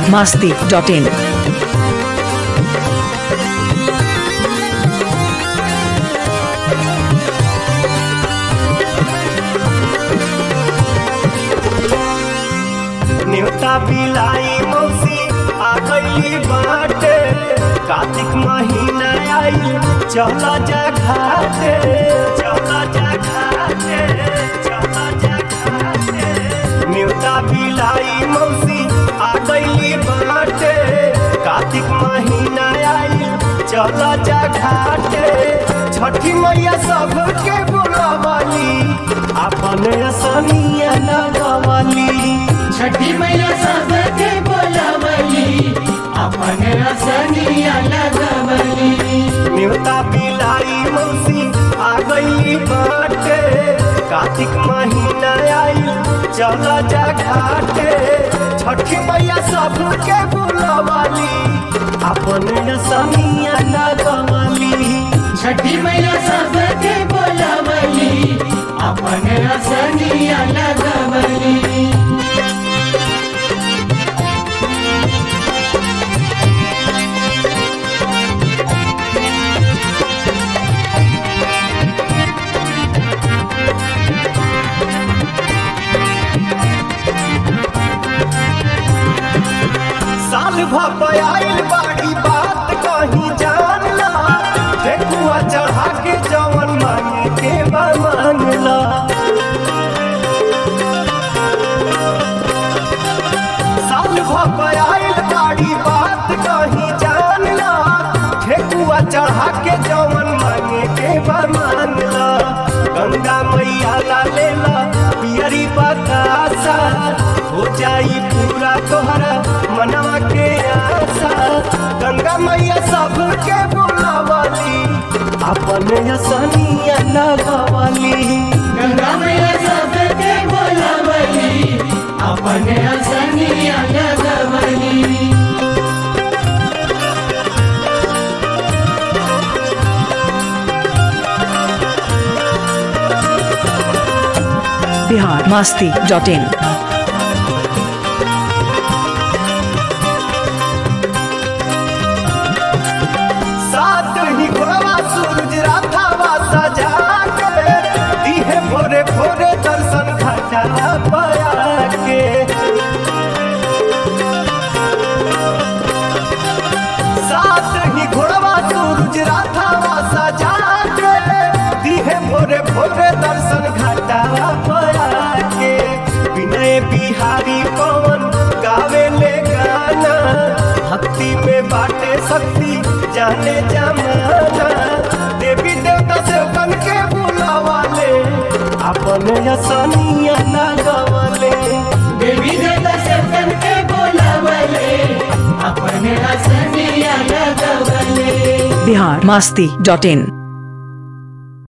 masti.in. न्योता बिलाई मौसी आ गईली बाटे कार्तिक महीना आई चला जा घाटे चला जा घाटे चला जा घाटे न्योता बिलाई मौसी आ गईली बाटे कार्तिक महीना आई चला जा घाटे छठी मैया सबके बुलावाली अपन असनिया लगवाली छठी मैया सबके बोलावली अपन असनिया लगवली न्योता बिलाई मौसी आ गई बाटे कार्तिक महीना आई चला जा घाटे छठी मैया सबके बुलावाली अपन सनिया लगवाली छठी मैया सबके बोलावली अपन असनिया लगवली साल भपायल बाड़ी बात कहीं जानला ठेकुआ चढ़ा के जवन मांगे के बा मांगला साल भपायल बाड़ी बात कहीं जानला ठेकुआ चढ़ा के जवन मांगे के बा मांगला गंगा मैया ला लेला पियरी बतासा हो जाई पूरा तोहरा मनवा के आशा गंगा मैया सबके बुलावाली अपन सनिया लगवाली गंगा मैया सबके बोलावली अपन असनिया लगवली Bihar masti.in. सात ही घोड़वा सूरज राधावा सजा के दिहे भोरे भोरे दर्शन घटा पया के सात ही घोड़वा सूरज राधावा सजा के दिहे भोरे भोरे दर्शन घटा पया के विनय बिहारी पवन गावे ले गाना भक्ति में बाटे शक्ति जाने जमाना देवी देवता से बन के बुलावाले अपन असनिया लगवाले देवी देवता सबके के बोलावले अपन असनिया लगवले Bihar masti.in.